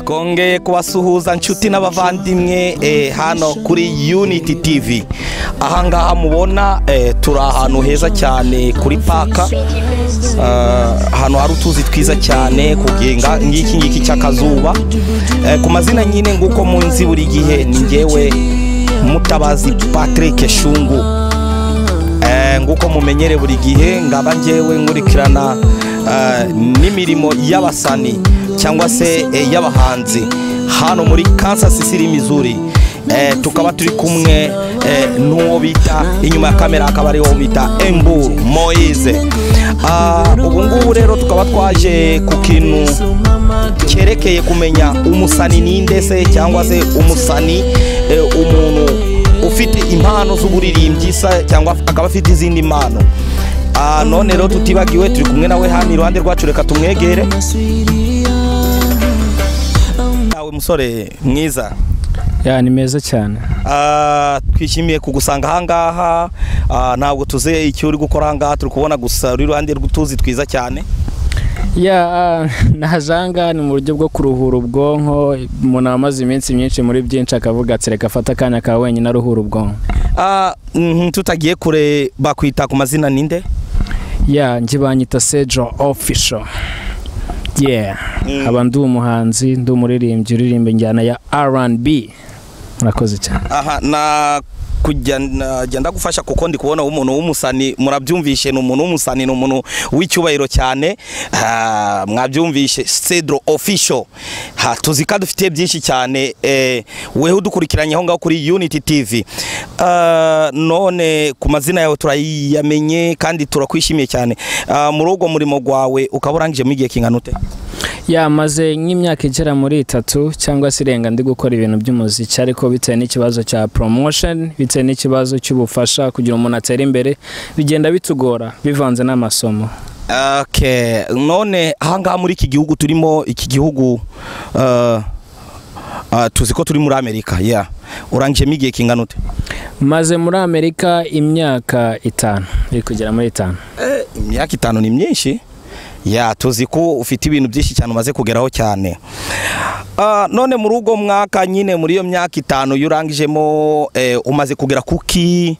twongeye kubasuhuza nshuti n'abavandimwe eh, hano kuri unity tv ahangaha mubona eh, turi ahantu heza cyane kuri paka Ah, ahantu hari utuzi twiza cyane kugenga ngiki ngiki cy'akazuba Eh, ku mazina nyine nguko munzi buri gihe ni ngewe mutabazi patrick shungu Eh, nguko mumenyere buri gihe ngaba ngewe nkurikirana eh, n'imirimo y'abasani cyangwa se eh, y'abahanzi hano muri kansas city missouri Eh, tukaba turi kumwe eh, n'uwo bita inyuma ya kamera akaba ariwo bita emburu moise Ah, ubu ngubu rero tukaba twaje ku kintu cyerekeye kumenya umusani ninde se cyangwa se umusani eh, umuntu ufite impano z'uburirimbyi sa- cyangwa akaba afite izindi mpano Ah, none rero tutibagiwe turi kumwe nawe hano iruhande rwacu reka tumwegere nawe musore mwiza ya ni meza cyane Ah, twishimiye kugusanga ahangaha Ah, ntabwo tuzi icyo uri gukora ahangaha turi kubona gusa uri iruhande rw'utuzi twiza cyane ya ah, naje ahangaha ni mu buryo bwo kuruhura ubwonko umuntu amaze iminsi myinshi muri byinshi akavuga ati reka afate akanya ka wenyine aruhura ubwonko Ah, mhm, tutagiye kure bakwita ku mazina ninde ya njye banyita sejo ofisho yeah Mm. aba ndi umuhanzi ndi umuririmbyi uririmba injyana ya rnb murakoze cyane aha na kujya najya ndagufasha kuko ndi kubona umuntu w'umusani murabyumvishe ni umuntu w'umusani ni umuntu w'icyubahiro cyane Ah, mwabyumvishe cedro official ha tuzi ko dufite byinshi cyane eh, weho udukurikiranye aho ngaho kuri unity tv Ah, none ku mazina yawe turayamenye kandi turakwishimiye cyane Ah, muri ubwo murimo wawe ukaba urangijemo igihe kingana ute yamaze nk'imyaka igera muri itatu cyangwa se irenga ndi gukora ibintu by'umuziki ariko bitewe n'ikibazo cya promotion bitewe n'ikibazo cy'ubufasha kugira umuntu atere imbere bigenda bitugora bivanze n'amasomo Okay. none ahangaha muri iki gihugu turimo iki gihugu uh, uh, tuzi ko turi muri amerika yeah. urangijemo igihe kingana ute maze muri amerika imyaka itanu iri kugera muri itanu imyaka itanu ni myinshi ya tuzi ko ufite ibintu byinshi cyane umaze kugeraho cyane Ah, none muri ubwo mwaka nyine muri iyo myaka itanu yo urangijemo eh, umaze kugera kuki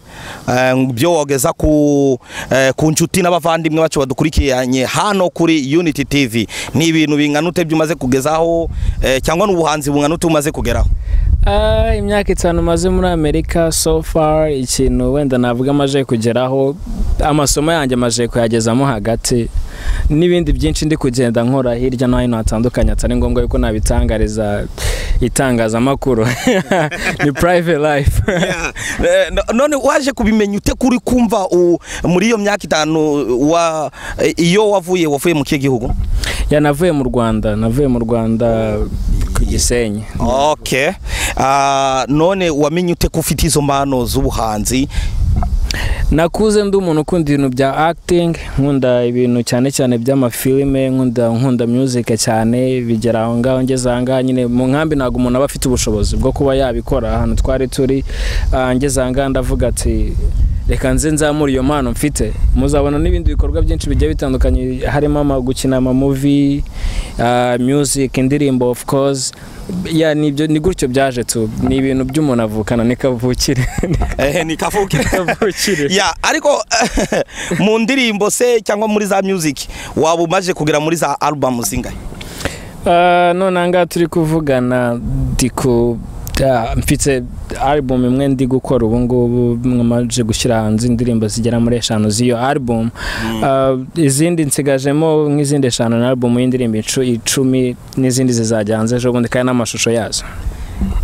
eh, byo wogeza ku eh, ku nshuti n'abavandimwe bacu badukurikiranye hano kuri unity tv ni ibintu bingana ute byumaze kugezaho eh, cyangwa n'ubuhanzi bungana ute umaze kugeraho Ah, imyaka itanu maze muri amerika so far ikintu wenda navuga amaze kugeraho amasomo yanjye amaze kuyagezamo hagati n'ibindi byinshi ndi kugenda nkora hirya no hino hatandukanye atari ngombwa yuko nabitangariza itangazamakuru ni private life Eh, no- none waje kubimenya ute kuri kumva u- muri iyo myaka itanu wa eh, iyo wavuye wavuye mu kihe gihugu ya navuye mu rwanda navuye mu rwanda ku gisenyi okay Ah, none wamenye ute ko ufite izo mpano z'ubuhanzi nakuze ndi umuntu ukunda ibintu bya acting nkunda ibintu cyane cyane by'amafilime nkunda nkunda music cyane bigera aho ngaho ngeze aha ngaha nyine mu nkambi ntabwo umuntu aba afite ubushobozi bwo kuba yabikora ahantu twari turi ah, ngeze aha ngaha ndavuga ati reka nze nzamure iyo mpano mfite muzabona n'ibindi bikorwa byinshi bigiye bitandukanye harimo ama- gukina amamuvi music indirimbo of course ya ni ibyo- ni gutyo byaje tu ni ibintu by'umuntu avukana ni kavukire eh, ni kavuke kavukire ya ariko mu ndirimbo se cyangwa muri za music waba umaze kugera muri za album zingahe Ah, none aha ngaha turi kuvugana ndi ku ah, mfite album imwe ndi gukora ubu ngubu mwamaze gushyira hanze indirimbo zigera muri eshanu z'iyo album Ah, izindi nsigajemo nk'izindi eshanu na album y'indirimbo icu- icumi n'izindi zizajya hanze ejo bundi kandi n'amashusho yazo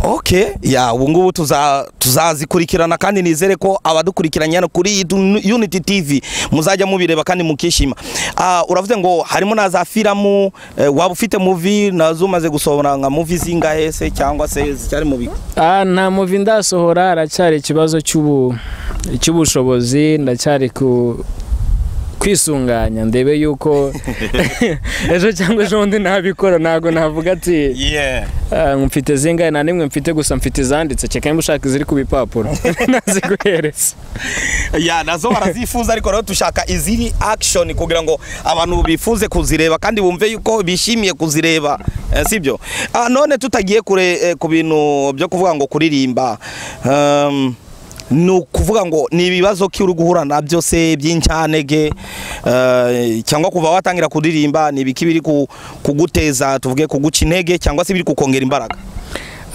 okay ya ubu ngubu tuza- tuzazikurikirana kandi nizere ko abadukurikiranye hano kuri iyi dun- unity tv muzajya mubireba kandi mukishima Ah, uravuze ngo harimo na za firamu eh, waba ufite muvi nazo umaze gusohora nka muvi zingahe se cyangwa se zicyari mu bigo Ah, nta muvi ndasohora haracyari ikibazo cy'ubu cy'ubushobozi ndacyari ku kwisunganya ndebe yuko ejo cyangwa ejobundi ntabikora ntabwo navuga ati "Ah, mfite zingahe nta nimwe mfite gusa mfite izanditse cyeka niba ushaka iziri ku bipapuro naziguhereza ya nazo barazifuza ariko rero dushaka iziri akishoni kugira ngo abantu bifuze kuzireba kandi bumve yuko bishimiye kuzireba eh, sibyo Ah, none tutagiye kure eh, ku bintu byo kuvuga ngo kuririmba um, ni ukuvuga ngo ni ibibazo ki uri guhura na byose by'incanege eh, cyangwa kuva watangira kuririmba ni ibiki biri ku- kuguteza tuvuge kuguca intege cyangwa se biri kukongera imbaraga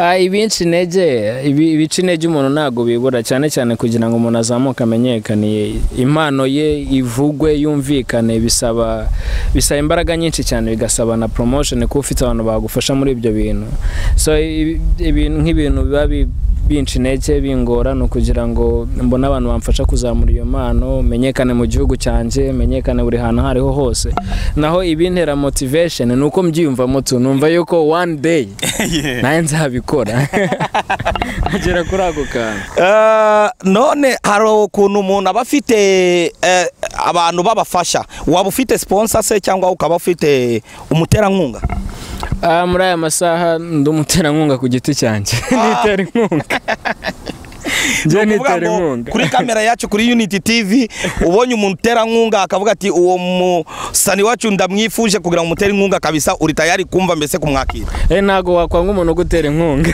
Ah, ibinshi intege ibi- ibica intege umuntu ntabwo bibura cyane cyane kugira ngo umuntu azamuke amenyekaniye impano ye ivugwe yumvikane bisaba bisaba imbaraga nyinshi cyane bigasaba na promotion kuba ufite abantu bagufasha muri ibyo bintu so ibi- ibintu nk'ibintu biba bi- binca intege bingora ni ukugira ngo mbone abantu bamfasha kuzamura iyo mpano menyekane mu gihugu cyanjye menyekane buri hantu aho ariho hose naho ibintera motivation ni uko mbyiyumvamo tu numva yuko one day nawe nzabikora agera kuri ako kantu Eh, none hari ukuntu umuntu aba afite eh, abantu babafasha waba ufite sponsor se cyangwa ukaba ufite umuterankunga Ah, muri aya masaha ndi umuterankunga ku giti cyanjye nitera inkunga njye Ni ukuvuga nitera ngo inkunga kuri kamera yacu kuri unity tv ubonye umuterankunga akavuga ati uwo musani wacu ndamwifuje kugira ngo umutere inkunga kabisa uri tayari kumva mbese kumwakira Eh, ntabwo wakwanga umuntu ugutera inkunga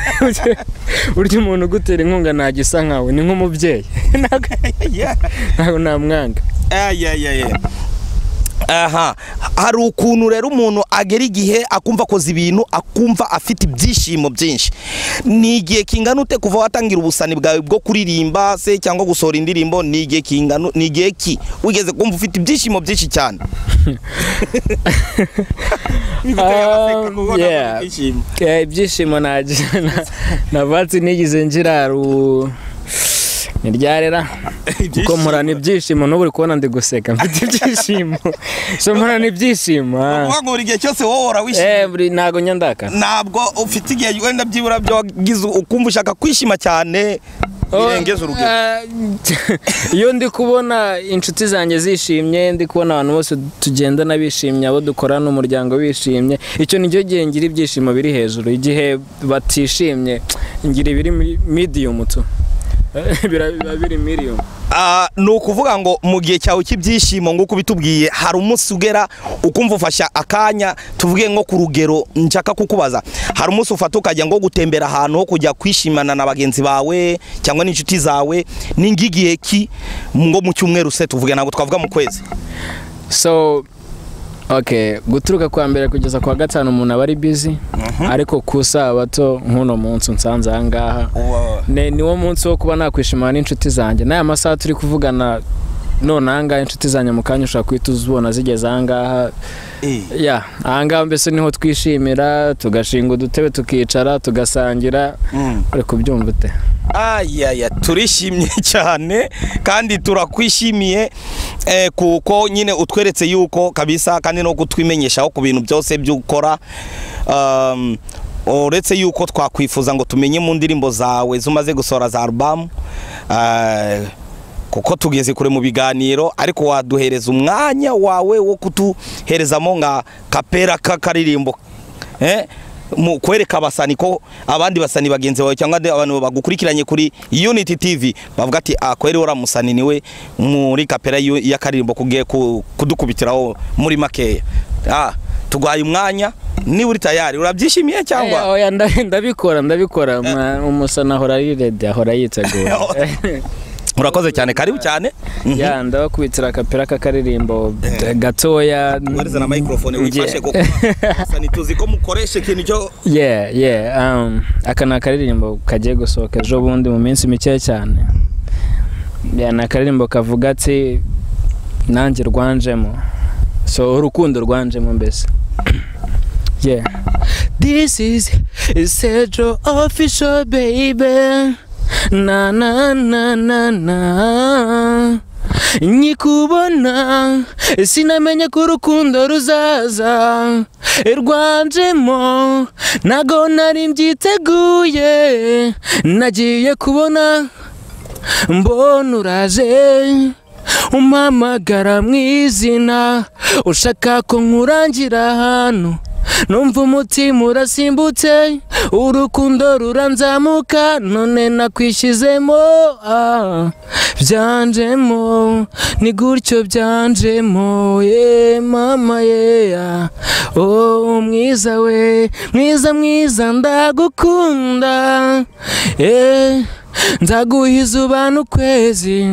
burya umuntu ugutera inkunga ntabwo isa nkawe ni nk'umubyeyi ntabwo namwanga Eh, yeah, yeah, yeah. aha hari ukuntu rero umuntu agera igihe akumva akoze ibintu akumva afite ibyishimo byinshi ni igihe kingana ute kuva watangira ubusani bwawe bwo kuririmba se cyangwa gusohora indirimbo ni igihe kingana ni igihe ki wigeze kumva ufite ibyishimo byinshi cyane Bigutera agaseko kuko ntabwo ufite yeah. ibyishimo. Eh, ibyishimo nagira na- na vatsi nigeze ngiraru ni ryarera kuko mpurana ibyishimo n'ubu uri kubona ndi guseka mfite ibyishimo so mpurana ibyishimo Ni ah. ukuvuga ngo buri gihe cyose wowe eh urawishima buri ntago nyandakara ntabwo ufite igihe wenda byibura byagize ukumva ushaka kwishima cyane birengeje urugero Ah, iyo ndi kubona inshuti zanjye zishimye ndi kubona abantu bose tugendana bishimye abo dukorana umuryango bishimye icyo ni cyo gihe ngira ibyishimo biri hejuru igihe batishimye ngira ibiri midiyumu tu Bira- biba biri miriyumu Ah, ni ukuvuga ngo mu gihe cyawe cy'ibyishimo nk'uko ubitubwiye hari umunsi ugera ukumva ufasha akanya tuvuge nko ku rugero nshaka kukubaza hari umunsi ufata ukajya ngo gutembera ahantu ho kujya kwishimana na bagenzi bawe cyangwa n'inshuti zawe ni ng'igihe ki ngo mu cyumweru se tuvuge ntabwo twavuga mu kwezi so ok guturuka kwa mbere kugeza ku wa gatanu umuntu aba ari bizi ariko ku sabato nk'uno munsi unsanze aha ngaha ni niwo munsi wo kuba nakwishimana n'inshuti zanjye n'aya masaha turi kuvugana none aha ngaha inshuti zanjye mu kanya ushobora guhita uzibona zigeze aha ngaha ya aha ngaha mbese niho twishimira tugashinga udutebe tukicara tugasangira uri kubyumva ute ayaya turishimye cyane kandi turakwishimiye eh, kuko nyine utweretse yuko kabisa kandi no kutwimenyeshaho ku bintu byose by'ukora um, uretse yuko twakwifuza ngo tumenye mu ndirimbo zawe zumaze gusohora za alubamu eh, kuko tugeze kure mu biganiro ariko waduhereza umwanya wawe wo kutuherezamo nka kapera k'akaririmbo eh? mu kwereka abasani ko abandi basani bagenzi bawe cyangwa andi- abantu bagukurikiranye kuri unity tv bavuga ati akweri uriya musani niwe muri kapera y'u- y'akaririmbo kugiye ku- kudukubitiraho muri makeya ah, tuguhaye umwanya niba uri tayari urabyishimiye Eh, cyangwa oya, nda- ndabikora ndabikora Ma- umusana ahora ari redi ahora yitegura urakoze cyane karibu cyane Mhm. ya ndabakubitira akapira k'akaririmbo gatoya Warize na microphone wifashe kuko basani tuzi ko mukoresha ikintu cyo yeah yeah um, aka ni akaririmbo kagiye gusohoka ejo bundi mu minsi mike cyane yeah, ni akaririmbo kavuga ati nanjye rwanjemo so urukundo rwanjemo mbese yeah this is central official baby na na na na na nyikubona sinamenye ko urukundo ruzaza rwanjemo ntago nari mbyiteguye nagiye kubona mbona uraje umpamagara mu izina ushaka ko nkurangira ahantu numva umutima urasimbutse urukundo ruranzamuka none nakwishyizemo ah, byanjemo ni gutyo byanjemo ye mama ye ah. oh mwiza we mwiza mwiza ndagukunda eh nzaguha izubana ukwezi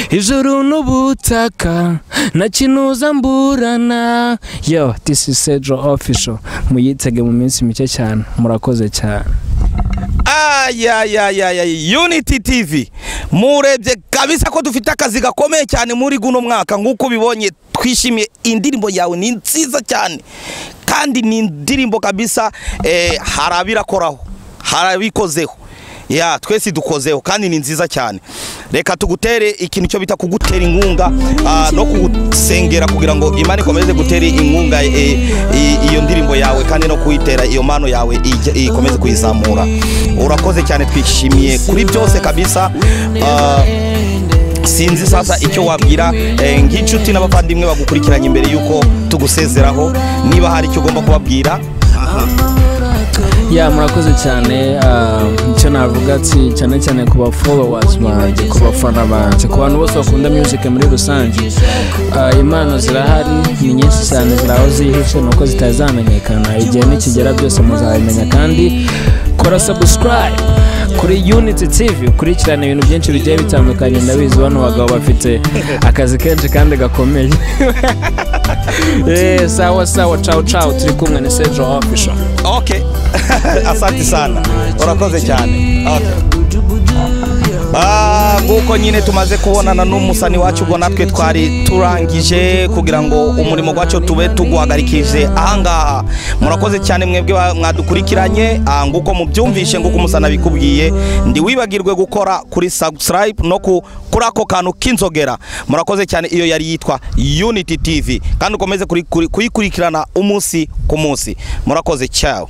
ijuru n'ubutaka na kinuza mburana yo this is Sedro official muyitege mu minsi mike cyane murakoze cyane ayayayaya unity tv murebye kabisa ko dufite akazi gakomeye cyane muri guno mwaka nk'uko ubibonye twishimiye indirimbo yawe ni nziza cyane kandi ni indirimbo kabisa eh, hari abirakoraho hari abikozeho ya twese dukozeho kandi ni nziza cyane reka tugutere ikintu cyo bita kugutera inkunga ah, no kugusengera kugira ngo imana ikomeze gutera inkunga eh, eh, iyo ndirimbo yawe kandi no kuyitera iyo mano yawe ijye- ikomeze kuyizamura urakoze cyane twishimiye kuri byose kabisa ah, sinzi sasa icyo wabwira eh, nk'inshuti n'abavandimwe bagukurikiranye imbere y'uko tugusezeraho niba hari icyo ugomba kubabwira ya murakoze cyane ah, icyo navuga si cyane cyane ku bafollowers banjye ku bafana banjye ku bantu bose bakunda music muri rusange Ah, impano zirahari ni nyinshi cyane ziri aho zihishe nuko zitazamenyekana igihe nikigera byose muzabimenya kandi kora subscribe kuri unity tv ukurikirana ibintu byinshi bigiye bitandukanye ndabizi bano bagabo bafite akazi kenshi kandi gakomeye Eh, sawa sawa ciao ciao turi kumwe ni sejo official ok asante sana urakoze cyane okay. Ah, nk'uko nyine tumaze kubonana n'umusani wacu ubwo natwe twari turangije kugira ngo umurimo wacu tube tuguhagarikije ahangaha murakoze cyane mwebwe ba- mwadukurikiranye Ah, nk'uko mubyumvishe nk'uko umusani abikubwiye ndi wibagirwe gukora kuri subscribe no ku kuri ako kantu k'inzogera murakoze cyane iyo yari yitwa unity tv kandi ukomeze kuri- kuri- kuyikurikirana umunsi ku munsi murakoze cyawe